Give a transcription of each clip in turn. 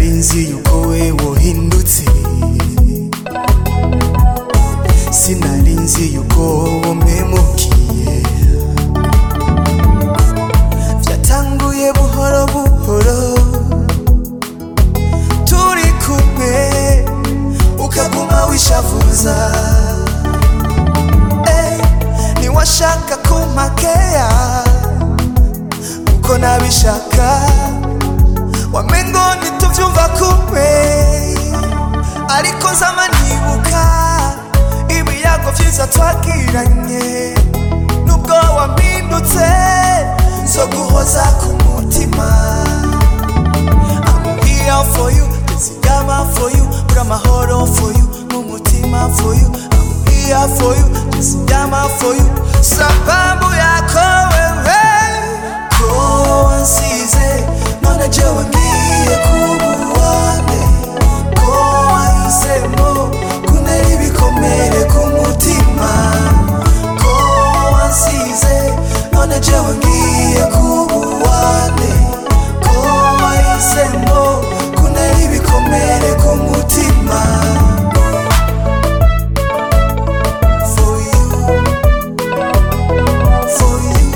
sinari nzi yuko we wohindutse sinari nzi yuko womemukiye byatanguye buhoro buhoro turi kumwe ukaguma wishavuza Eh, niwashaka kumpakeya uko nabishaka wamengo ntituvyumva kumwe ariko zama nibuka ibiyago vyiza twagiranye nubwo wampindutse zo guhoza ku mutima I'm here for you nzigama for you uri amahoro for you n'umutima for you I'm here for you nzigama for you sababu yako wewe ko wansize none jewe ngiye kubuwane ko wahisemo kuntera ibikomere ku mutima ko wansize none jewe ngiye kubuwane ko wahisemo kuntera ibikomere ku mutima for you for you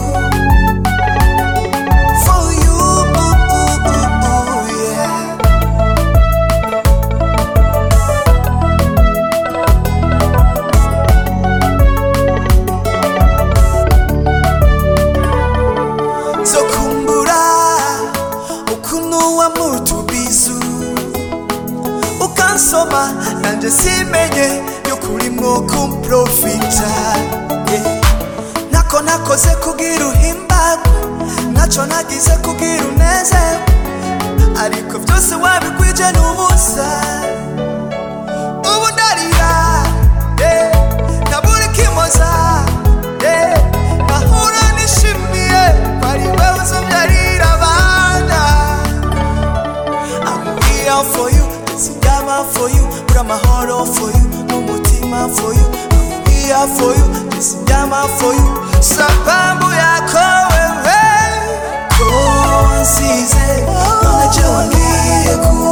for you yeah zokumbura ukuntu wamutubizu ukansoma nanje simenye yukurimwo kumprofita yeah. ntako nakoze kugira uhimbagwe ntaco nagize kugira unezewe ariko byose wabikwije n'ubusa ubu ndarira yeah. nabura ikimoza yeah. nahura nishimiye ko ari wewe uzobyarira abana I'm here for you, nzigama for you, uri amahoro for you, n'umutima for you. I'm here for you, nzigama for you, sababu yako wewe. Ko wansize, none jewe ngiye kuba